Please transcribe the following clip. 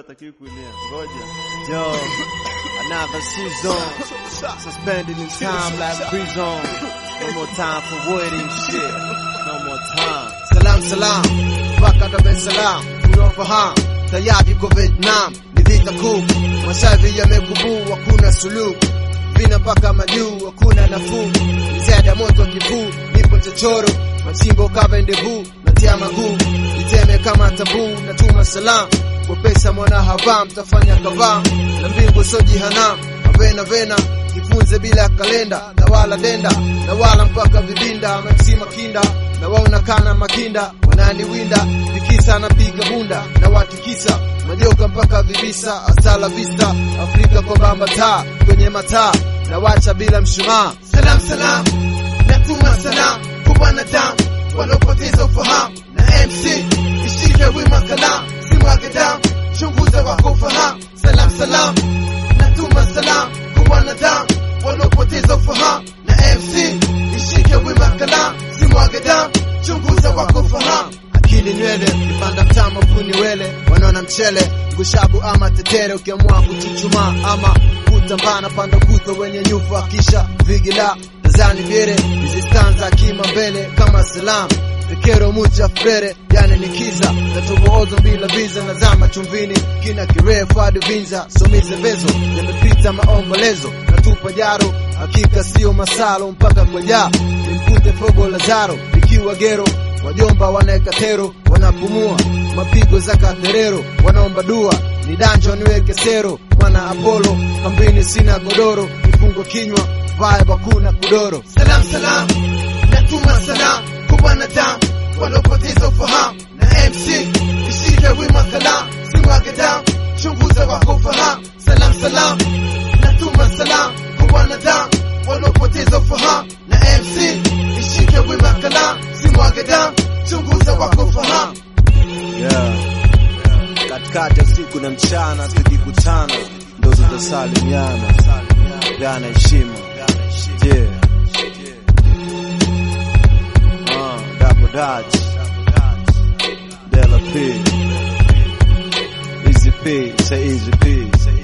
hatakiwi kulia. Ngoja. Yo, another season. Suspended in time like prison. No more time for waiting shit. No more time. Salam salam, mpaka Dar es Salaam tunafahamu tayari kwa Vietnam ni vita kuu, mashavi yamekubuu, hakuna suluhu, vina mpaka majuu, hakuna nafuu, mzeda moto kivuu, nipo chochoro, machimbo kavendevu, natia maguu, iteme kama tabu, natuma salam kwa pesa mwana hava, mtafanya kavaa na mbingu so jihanam, avena vena jifunze bila kalenda na wala denda na wala mpaka vibinda maxima kinda na waona kana makinda wananiwinda vikisa napiga bunda na watikisa majoka mpaka vibisa asala vista Afrika kwa bamba taa kwenye mataa na wacha bila mshumaa salam salam natuma salam kwa wanadamu wanaopoteza ufahamu na MC ishike wima kalam simwage damu chunguza wako ufahamu salam salam natuma salam kwa wanadamu wanaopoteza ufahamu na MC ishike wima kalam simwage damu chunguza wako ufahamu akili nywele kipanda mtama kuni wele wanaona mchele ngushabu ama tetere ukiamua kuchuchuma ama kutambana panda kuto wenye nyufa kisha vigila tazani vyere hizi stanza kima mbele kama salamu Vikero mucha frere yani nikiza natuboozo bila viza na zama chumvini kina kirefu hadi vinza somize vezo yamepita maombolezo natupa jaro hakika sio masalo mpaka kwa jaa nimkute fogo Lazaro ikiwa gero wajomba wanaeka tero wanapumua mapigo za katerero wanaomba dua ni danjo niweke sero mwana Apollo kambini sina godoro kifungo kinywa vibe hakuna kudoro salam salam natuma salam kwa wanadamu waliopoteza ufahamu na MC ishike wima kalam simwage damu chunguza wako ufahamu salam salam natuma salam kwa wanadamu waliopoteza ufahamu na MC ishike wima kalam simwage damu chunguza wako ufahamu Yeah. Katikati ya usiku na mchana tukikutana ndo tutasalimiana. Peana heshima. Yeah. Uh, Double Dutch. Della P. Easy P. Say Easy P.